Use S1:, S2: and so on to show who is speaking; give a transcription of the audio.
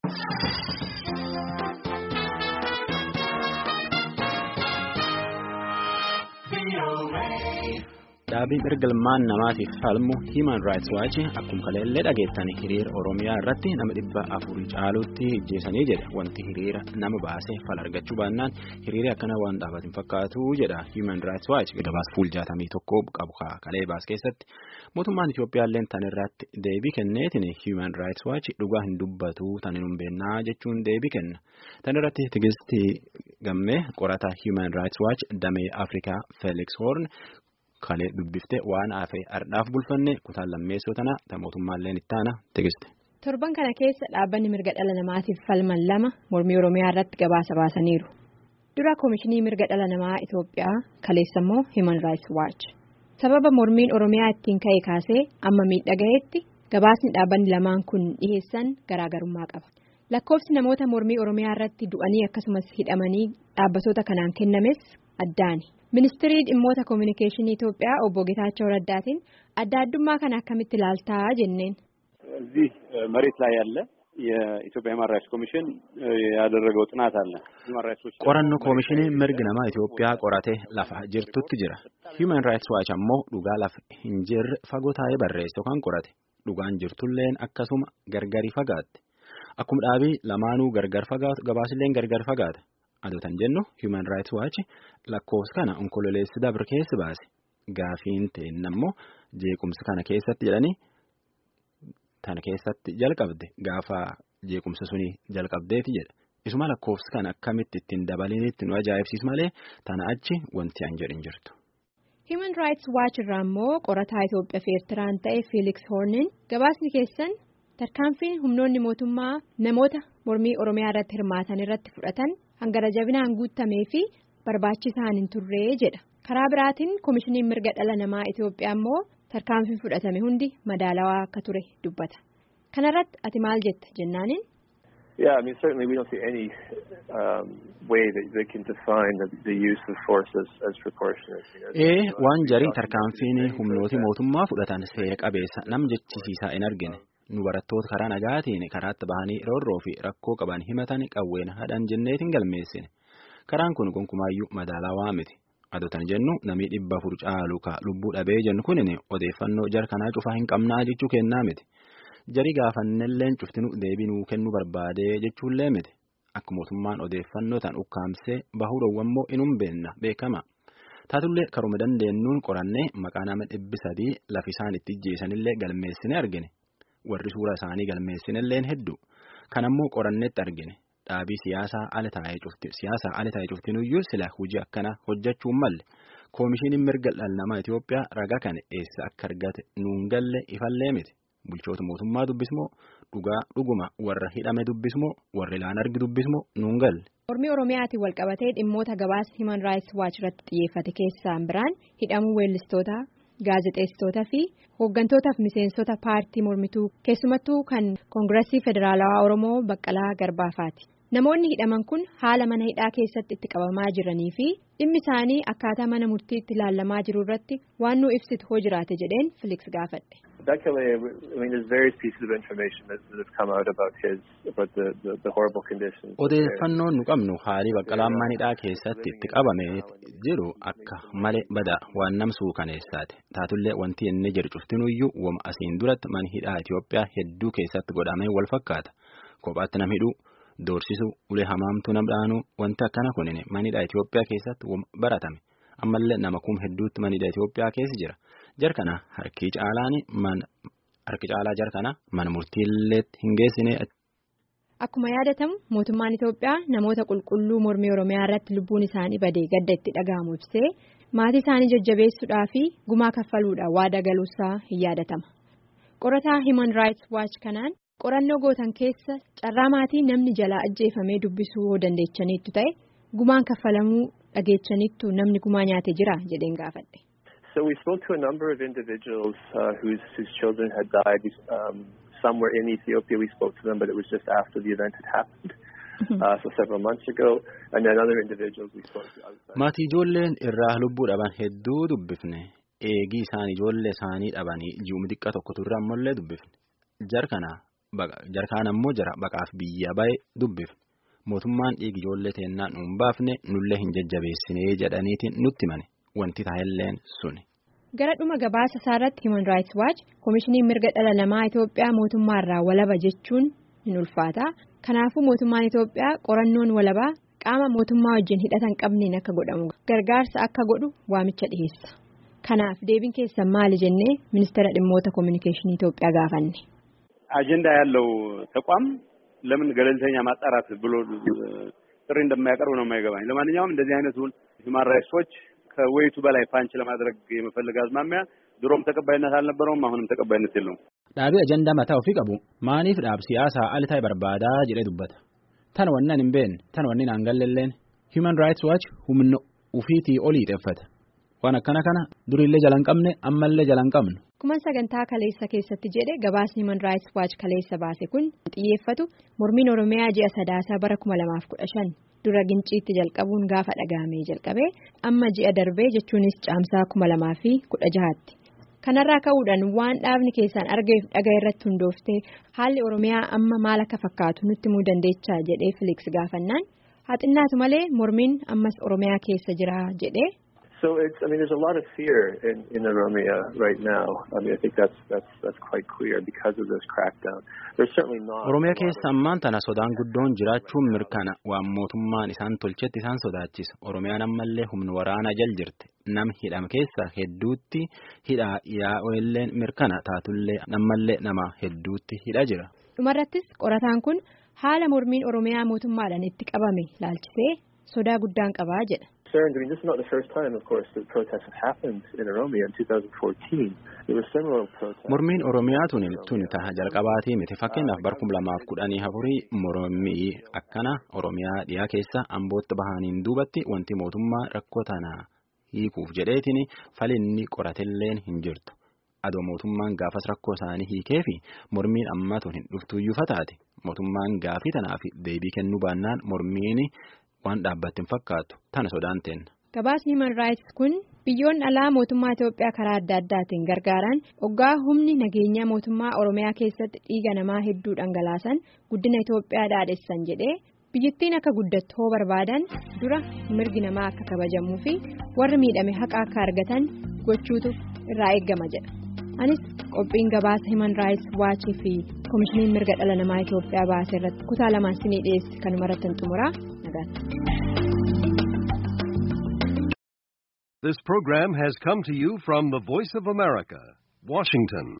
S1: Dhaabiin ergalmaan namaatiif falmu Human Rights Watch akkuma kaleellee dhageettan hiriira Oromiyaa irratti nama dhibba afurii caalutti ajjeesanii jedha. Wanti hiriira nama baasee fal argachuu baannaan hiriirri akkana waan dhaabatiin fakkaatu jedha Human Rights Watch gabaasa fuula jaatamii tokko qabu kalee baas keessatti. Mootummaan Itoophiyaallee tan irratti deebii kenneetiin Human Rights Watch dhugaa hin dubbatu tan hin beennaa jechuun deebii kenna. Tan irratti Tigistii Gammee qorata Human Rights Watch damee Afrikaa Felix Horn. Kalee dubbifte waan hafe ardhaaf bulfanne kutaan lammeessoo tana ta mootummaallee itti aana tigiste.
S2: Torban kana keessa dhaabbanni mirga dhala namaatiif falman lama mormii Oromiyaa irratti gabaasa baasaniiru. Dura Koomishinii mirga dhala namaa Itoophiyaa kaleessa immoo Human Rights Watch. Sababa mormiin Oromiyaa ittiin ka'e kaasee amma miidhagahetti gabaasni dhaabbanni lamaan kun dhiheessan garaagarummaa qaba. Lakkoofsi namoota mormii Oromiyaa irratti du'anii akkasumas hidhamanii dhaabbatoota kanaan kennames addaani. Ministirii dhimmoota koominikeeshinii Itoophiyaa obbo ጌታቸው ረዳትን adda addummaa kana akkamitti ilaaltaa jenneen.
S3: እዚህ መሬት ላይ ያለ የኢትዮጵያ ሂውማን ራይትስ ኮሚሽን ያደረገው ጥናት አለ።
S1: qorannoo koomishinii mirgi namaa Itoophiyaa qoratee lafa jirtutti jira. Human Rights Watch ammoo dhugaa lafa hin jirre fagoo taa'ee barreesse yookaan qorate. Dhugaan jirtulleen akkasuma gargari fagaatte. Akkuma dhaabii lamaanuu gargar fagaatu gabaasilleen gargar fagaata. Adotan jennu Human Rights Watch lakkoofsa kana onkololeessi dabre keessa baase gaafiin ta'in ammoo jeequmsa kana keessatti jedhanii tana keessatti jalqabde gaafa jeequmsa suni jalqabdeeti jedha. Isuma lakkoofsa kana akkamitti ittiin dabalinitti nu ajaa'ibsiis malee tana achi wanti an jedhin jirtu.
S2: Human Rights Watch irraa immoo qorataa Itoophiyaa fi Eertiraan ta'e Felix Hornin gabaasni keessan tarkaanfiin humnoonni mootummaa namoota mormii Oromiyaa irratti hirmaatan irratti fudhatan. hangara jabinaan guutamee fi barbaachisaan hin turree jedha karaa biraatiin koomishiniin mirga dhala namaa Itoophiyaa immoo tarkaanfiin fudhatame hundi madaalawaa akka ture dubbata kanarratti ati maal jetta jennaaniin.
S4: Yeah, I mean certainly we don't see any um, way that they can define the, the use of force as, as proportionate.
S1: Ee waan jarii tarkaanfiin humnooti mootummaa fudhatan seera qabeessa nam jechisiisaa hin argine. nu barattoota karaa nagaatiin karaatti bahanii roorroo fi rakkoo qaban himatan qawween hadhan jenneetiin galmeessine karaan kun gonkumaayyuu madaalawaa miti adotan jennu namii dhibba afur caalu ka lubbuu dhabee jennu kunin odeeffannoo jar kanaa cufaa hin qabnaa jechuu kennaa miti jarii gaafannelleen cuftinu deebinuu kennuu barbaadee jechuullee miti akka mootummaan odeeffannoo tan ukkaamsee bahuu dhowwammoo inum beenna beekama. taatullee karuma dandeenyuun qorannee maqaa nama dhibbi sadii lafisaan itti ijjeessanillee galmeessine argine. warri suura isaanii galmeessinilleen hedduu kan ammoo qorannetti argine dhaabii siyaasaa ala taa'ee cufti siyaasaa ala taa'ee cuftinuyyuu sila hojii akkana hojjechuun malle koomishiniin mirga dhala namaa Itoophiyaa ragaa kana eessa akka argate nuun galle ifallee miti bulchoota mootummaa dubbismoo dhugaa dhuguma warra hidhame dubbismoo warra ilaan argi dubbismoo nuun galle.
S2: mormii oromiyaatiin walqabatee dhimmoota gabaasa Human Rights Watch irratti xiyyeeffate keessaan biraan hidhamuu weellistootaa. gaazexeessitoota fi hooggantootaaf miseensota paartii mormituu keessumattuu kan koongiresii federaalawaa oromoo baqqalaa garbaafaati namoonni hidhaman kun haala mana hidhaa keessatti itti qabamaa jiranii fi dhimmi isaanii akkaataa mana murtiitti ilaalamaa jiru irratti waan nu ibsitu hoo jiraate jedheen filiks gaafadhe.
S4: Dakale, I mean, there's various pieces of information that, that have come out about his, about the, the, the horrible conditions.
S1: Odeeffannoon nu qabnu haalii baqqalaan mana hidhaa keessatti itti qabame jiru akka malee bada waan namsuu kaneessaati. Taatullee wanti inni jedhu cuftinuyyuu wama asiin duratti mana hidhaa Itoophiyaa hedduu keessatti godhamee wal fakkaata. Kophaatti nam hidhuu, doorsisuu, ulee hamaamtuu nam dhaanuu wanti akkana kunin mana hidhaa Itoophiyaa keessatti baratame. Ammallee nama kum hedduutti mana hidhaa Itoophiyaa keessa jira. jarkana harki caalaan man harki caalaa jarkana mana murtiilleetti hin geessine.
S2: Akkuma yaadatamu mootummaan Itoophiyaa namoota qulqulluu mormii Oromiyaa irratti lubbuun isaanii badee gadda itti dhaga'amu ibsee maatii isaanii jajjabeessuudhaa fi gumaa kaffaluudhaan waada galuusaa hin yaadatama. Qorataa Human Rights Watch kanaan qorannoo gootan keessa carraa maatii namni jalaa ajjeefamee dubbisuu yoo dandeechaniittu ta'e gumaan kaffalamuu dhageechaniittu namni gumaa nyaate jira jedheen gaafadhe.
S4: So we spoke to a number of individuals uh, whose whose children had died. Um, some were in Ethiopia. We spoke to them, but it was just after the event had happened. Uh, so several months ago, and then other individuals we spoke to outside.
S1: Maatii ijoolleen irraa lubbuu dhaban hedduu dubbifne eegii isaan ijoollee isaanii dhabanii ji'uma xiqqaa tokko turre ammallee dubbifne jar kana jarkaan ammoo jara baqaaf biyya bahe dubbif mootummaan dhiigi ijoollee teennaa nuun baafne nullee hin jajjabeessinee jedhaniitiin nutti mane wanti taa'elleen suni.
S2: Gara dhuma gabaasa isaarratti Human Rights Watch Komishinii Mirga Dhala Namaa Itoophiyaa mootummaarraa walaba jechuun hin ulfaata. Kanaafuu mootummaan Itoophiyaa qorannoon walabaa qaama mootummaa wajjin hidhatan qabneen akka godhamu gargaarsa akka godhu waamicha dhiheessa. Kanaaf deebiin keessan maali jennee ministeera dhimmoota kominikeeshinii Itoophiyaa gaafanne.
S3: አጀንዳ ያለው ተቋም ለምን ገለልተኛ ማጣራት ብሎ ጥሪ እንደማያቀርብ ነው የማይገባኝ። ለማንኛውም እንደዚህ አይነቱን ሂውማን ራይትስ ዎች ከወይቱ በላይ ፓንች ለማድረግ የመፈለግ አዝማሚያ ድሮም ተቀባይነት አልነበረውም፣ አሁንም ተቀባይነት የለውም።
S1: ዳቢ አጀንዳ mataa ofii qabu maaniif dhaab siyaasaa ali ta'e barbaadaa jedhee dubbata tan wannan hin beekne tan wanni naan galleelleen human rights watch humna ufiitii olii xeeffata waan akkana kana durillee jalan qabne ammallee jalan qabnu.
S2: Akkuma sagantaa kaleessa keessatti jedhe gabaasni Human Rights Watch kaleessa baase kun xiyyeeffatu mormiin Oromiyaa ji'a sadaasaa bara kuma lamaaf kudha shan dura ginciitti jalqabuun gaafa dhagahamee jalqabee amma ji'a darbee jechuunis caamsaa kuma lamaa fi kudha jahaatti. Kanarraa ka'uudhaan waan dhaabni keessaan argeef dhagaa irratti hundooftee haalli Oromiyaa amma maal akka fakkaatu nutti himuu dandeechaa jedhee Filiks gaafannaan haa xinnaatu malee mormiin ammas Oromiyaa keessa jira jedhee.
S4: So it's, I mean, there's a lot of fear in, in Oromia right now. I mean, I think that's that's that's quite clear because of this crackdown. There's certainly not.
S1: Oromiyaa keessa ammaan tana sodaan guddoon jiraachuun mirkana waan mootummaan isaan tolchetti isaan sodaachisa. Oromiyaan ammallee humna waraanaa jal jirti. Nam hidham keessa hedduutti hidhaa yaa'oilleen mirkana taatullee nammallee nama hedduutti hidha jira.
S2: Dhumarrattis qorataan kun haala mormiin Oromiyaa mootummaadhaan itti qabame laalchisee sodaa guddaan qabaa jedha.
S4: concerns. I mean, this is not the first time, of course, that protests have happened in Oromia. In 2014, there were similar protests.
S1: Mormiin Oromiyaa tuni tuni taha jalqabaatii miti fakkeenyaaf bara kuma lamaaf kudhanii afurii mormii akkana Oromiyaa dhiyaa keessa ambootti bahaniin duubatti wanti mootummaa rakkoo tana hiikuuf jedheetiin falinni qoratelleen hin jirtu. Adoo mootummaan gaafas rakkoo isaanii hiikee fi mormiin ammaa tun hin dhuftuyyuu fataate mootummaan gaafii tanaaf deebii kennuu baannaan mormiin waan dhaabbatte hin fakkaatu tana sodaan teenna.
S2: Gabaasni Human Rights kun biyyoonni alaa mootummaa Itoophiyaa karaa adda addaatiin gargaaran hoggaa humni nageenyaa mootummaa Oromiyaa keessatti dhiiga namaa hedduu dhangalaasan guddina Itoophiyaa dhaadhessan jedhee biyyattiin akka guddattu hoo barbaadan dura mirgi namaa akka kabajamuu fi warri miidhame haqa akka argatan gochuutu irraa eeggama jedha. Anis qophiin gabaasa Human Rights Watch fi Komishiniin mirga dhala namaa Itoophiyaa baase irratti kutaa lamaan sinii dhiyeesse kanuma irratti xumuraa nagaan.
S5: This program has come to you from the Voice of America, Washington.